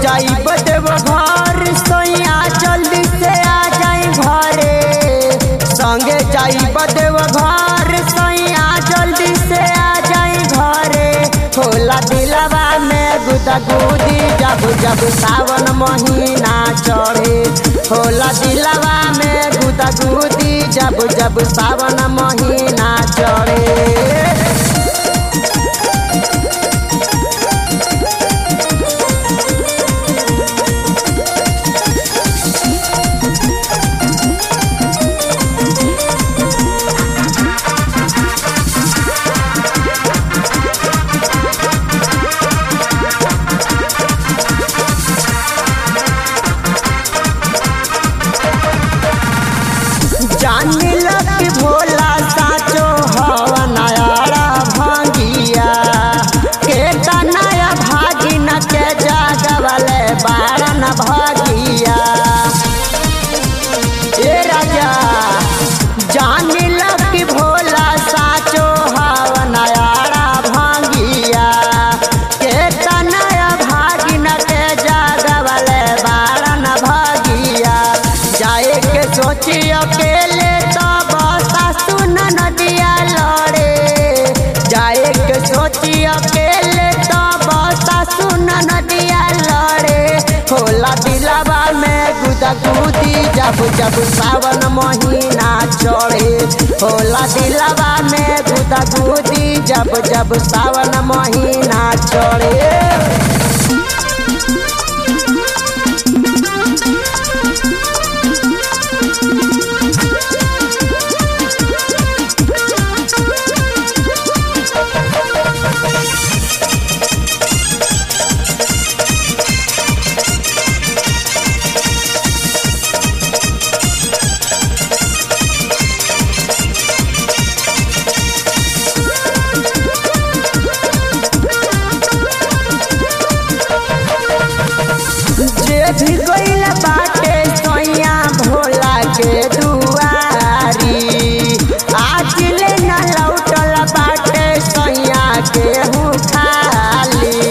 जाई बदेव घर सैया जल्दी से आ जाई घरे संगे जाई बदेव घर सैया जल्दी से आ जाई घरे होला दिलवा में गुदा गुदी जब जब सावन महीना चढ़े होला दिलवा में गुदा गुदी जब जब सावन महीना चढ़े जानी लग भोला साचो हवा नयारा भांगिया के नया भागी न के जागवले बारन भागिया ए राजा जानी लग भोला साचो हवा नयारा भांगिया के नया भागी न के जागवले बारन भागिया जाए के सोची अकेले तब सासु नदिया लड़े जाए के सोची अकेले तब सासु नदिया लड़े होला दिलवा में गुदा गुदी जब जब सावन महीना चढ़े होला दिलवा में गुदा गुदी जब जब सावन महीना चढ़े जे भी गइल बाटे सैया भोला के दुआरी आज ले न लौटल बाटे सैया के हूँ खाली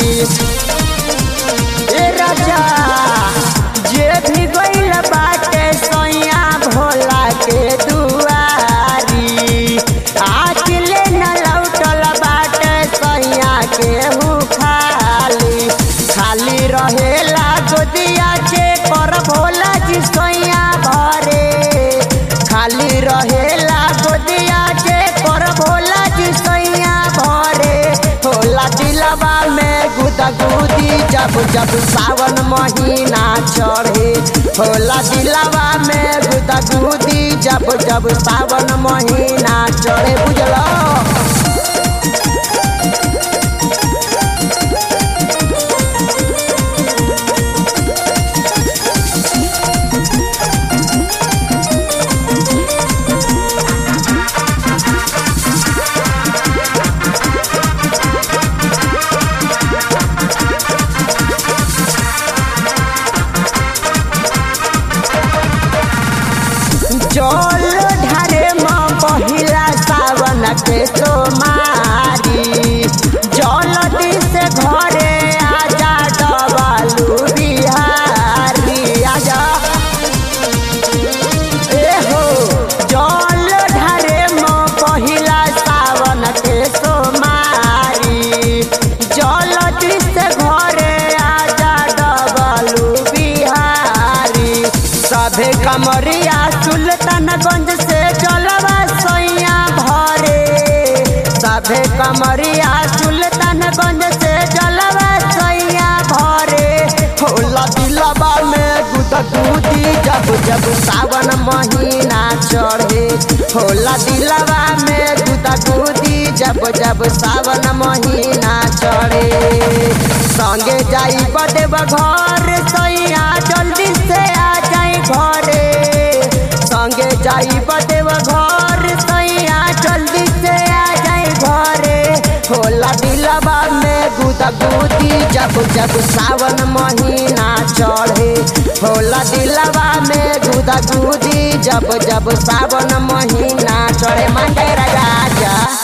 ए राजा जे भी गइल बाटे सैया भोला के दुआरी आज ले न लौटल बाटे सैया के हूँ खाली खाली रहेला गोदिया के कर भोला जी सैया भरे खाली रहेला गोदिया के कर भोला जी सैया भरे होला दिलवा में गुदा गुदी जब जब सावन महीना चढ़े होला दिलवा में गुदा गुदी जब जब सावन महीना चढ़े बुझलो जल ढारे माँ पहिला सावन के सोमारी जल से घरे आजा डबालू बिहारी आजा ए हो जल ढारे माँ पहिला सावन के सोमारी जल से घरे आजा डबालू बिहारी सभे कमरिया सुल्तानगंज से जलवा सैया भरे सभे कमरिया सुल्तानगंज से जलवा सैया भरे होला दिलवा में गुदगुदी जब जब सावन महीना चढ़े होला दिलवा में गुदगुदी जब जब सावन महीना चढ़े संगे जाई बदेव घर सैया जल्दी से आ जाई घरे संगे जाई बदेव घर सैया जल्दी से आ जाई घरे होला दिलवा में गुदा गुदी जब जब सावन महीना चढ़े होला दिलवा में गुदा गुदी जब जब सावन महीना चढ़े मंडे राजा